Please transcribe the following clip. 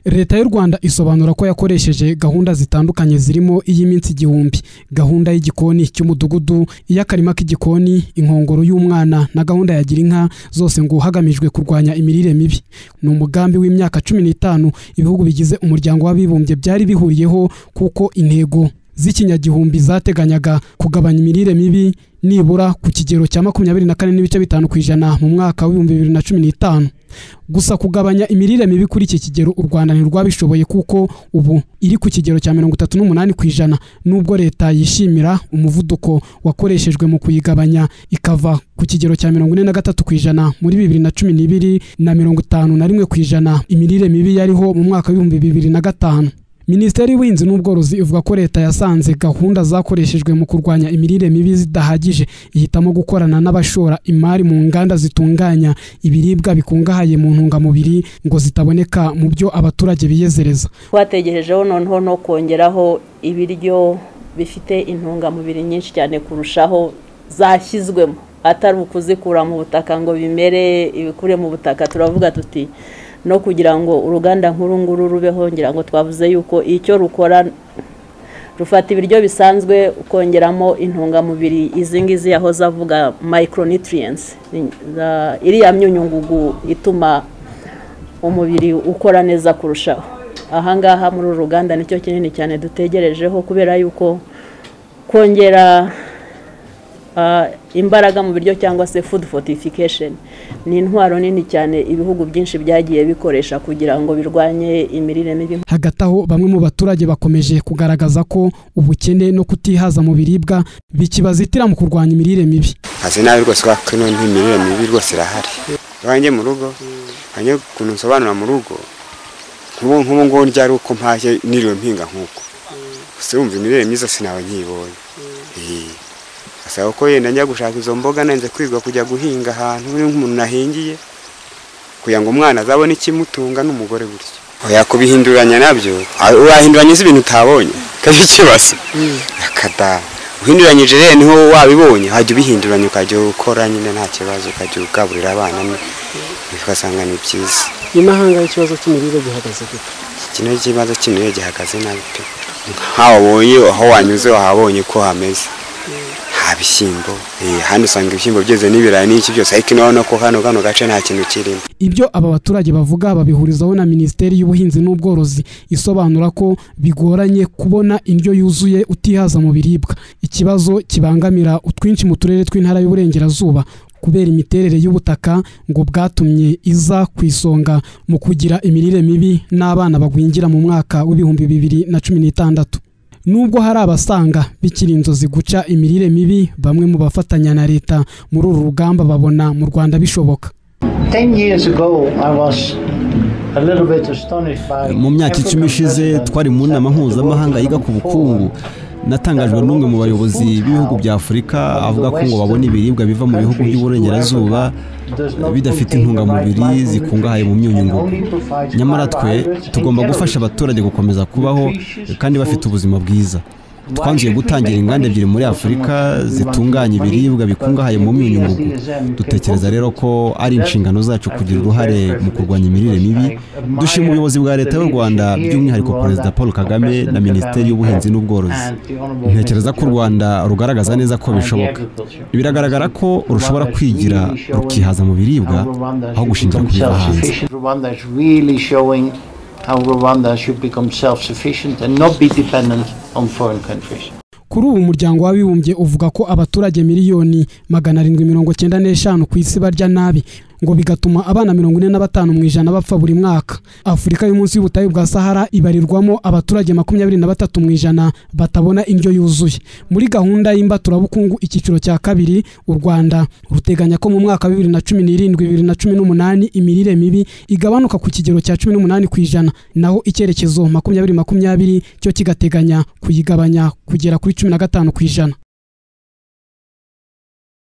leta y'u rwanda isobanura ko yakoresheje gahunda zitandukanye zirimo iy'iminsi igihumbi gahunda y'igikoni cy'umudugudu iy'akarima k'igikoni inkongoro y'umwana na gahunda ya girinka zose ngo hagamijwe kurwanya imirire mibi ni umugambi w'imyaka cumi n'itanu ibihugu bigize umuryango w'abibumbye byari bihuriyeho kuko intego z'ikinyagihumbi zateganyaga kugabanya imirire mibi nibura ku kigero cya makumyabiri na kane n'ibice bitanu ku ijana mu mwaka w'ibihumbi bibiri na cumi n'itanu gusa kugabanya imirire mibi kuri iki kigero u rwanda ntirwabishoboye kuko ubu iri ku kigero cya mirongo itatu n'umunani ku ijana nubwo leta yishimira umuvuduko wakoreshejwe mu kuyigabanya ikava ku kigero cya mirongo ine na gatatu ku ijana muri bibiri na cumi n'ibiri na mirongo itanu na rimwe ku ijana imirire mibi yariho mu mwaka w'ibihumbi bibiri na gatanu minisiteri y'ubuhinzi n'ubworozi ivuga ko leta yasanze gahunda zakoreshejwe mu kurwanya imirire mibi zidahagije ihitamo gukorana n'abashora imari mu nganda zitunganya ibiribwa bikungahaye mu ntungamubiri ngo zitaboneka mu byo abaturage biyezereza twategerejeho noneho no kongeraho ibiryo bifite intungamubiri nyinshi cyane kurushaho zashyizwemo atari ukuzikura mu butaka ngo bimere ibikure mu butaka turavuga tuti no kugira ngo uruganda nk'uru nguru rubeho ngira ngo twavuze yuko icyo rukora rufata ibiryo bisanzwe ukongeramo intungamubiri izi ngizi yahoze avuga micronutrients iriya myunyungugu ituma umubiri ukora neza kurushaho ahangaha muri uru ruganda nicyo kinini cyane dutegerejeho kubera yuko kongera imbaraga mu biryo cyangwa se food fortification ni intwaro nini cyane ibihugu byinshi byagiye bikoresha kugira ngo birwanye imirire mibi hagati aho bamwe mu baturage bakomeje kugaragaza ko ubukene no kutihaza mu biribwa bikibazitira mu kurwanya imirire mibi hasi nabi rwose kubera ko imirire mibi rwose irahari iwanjye mu rugo hanyuma ukuntu nsobanura mu rugo nk'ubu ngubu ryari uko mpaje niriwe mpinga nk'uko gusa wumva imirire myiza sinawe nyibonye asaba ko yenda njya gushaka izo mboga nanze kwigwa kujya guhinga ahantu nk'umuntu nahingiye kugira ngo umwana azabone ikimutunga n'umugore gutyo yakubihinduranya nabyo urahinduranya ibintu utabonye kabiri ikibazo akadaha uhinduranyije rero niho wabibonye wajya ubihinduranya ukajya ukora nyine nta kibazo ukajya ugaburira abana ugasanga ni byiza inahanga ikibazo cy'imirire gihagaze gute kino kibazo cy'imirire gihagaze nabi pe nkaho wabonye aho wanyuze wahabonye ko hameze ibishyimbo hano usanga ibishyimbo byeze n'ibirayi n'iki byose ariko urabona ko hano kano gace nta kintu kirimo ibyo aba baturage bavuga babihurizaho na minisiteri y'ubuhinzi n'ubworozi isobanura ko bigoranye kubona indyo yuzuye utihaza mu biribwa ikibazo kibangamira utwinshi mu turere tw'intara y'uburengerazuba kubera imiterere y'ubutaka ngo bwatumye iza ku isonga mu kugira imirire mibi n'abana bagwingira mu mwaka w'ibihumbi bibiri na cumi n'itandatu nubwo hari abasanga bikiri inzozi guca imirire mibi bamwe mu bafatanya na leta muri uru rugamba babona mu rwanda bishoboka mu myaka icumi ishize twari mu nama mpuzamahanga yiga ku bukungu natangajwe n'umwe mu bayobozi b'ibihugu bya afurika avuga ko ngo babona ibiribwa biva mu bihugu by'uburengerazuba bidafite intungamubiri zikungahaye mu myunyungugu nyamara twe tugomba gufasha abaturage gukomeza kubaho kandi bafite ubuzima bwiza twanzuye gutangira inganda ebyiri muri afurika zitunganya ibiribwa bikungahaye mu myunyungugu dutekereza rero ko ari inshingano zacu kugira uruhare mu kurwanya imirire mibi dushima ubuyobozi bwa leta y'u rwanda by'umwihariko perezida paul kagame na minisiteri y'ubuhinzi n'ubworozi ntekereza ko u rwanda rugaragaza neza ko bishoboka biragaragara ko rushobora kwigira rukihaza mu biribwa aho gushingira ku biva hanze how Rwanda should become self-sufficient and not be dependent on foreign countries. kuri ubu umuryango w'abibumbye uvuga ko abaturage miliyoni magana arindwi mirongo cyenda n'eshanu ku isi barya nabi ngo bigatuma abana mirongo ine na batanu mu ijana bapfa buri mwaka afurika y'umunsi y'ubutayu bwa sahara ibarirwamo abaturage makumyabiri na batatu mu ijana batabona indyo yuzuye muri gahunda y'imbaturabukungu icyiciro cya kabiri u rwanda ruteganya ko mu mwaka wa bibiri na cumi n'irindwi bibiri na cumi n'umunani imirire mibi igabanuka ku kigero cya cumi n'umunani ku ijana naho icyerekezo makumyabiri makumyabiri cyo kigateganya kuyigabanya kugera kuri cumi na gatanu ku ijana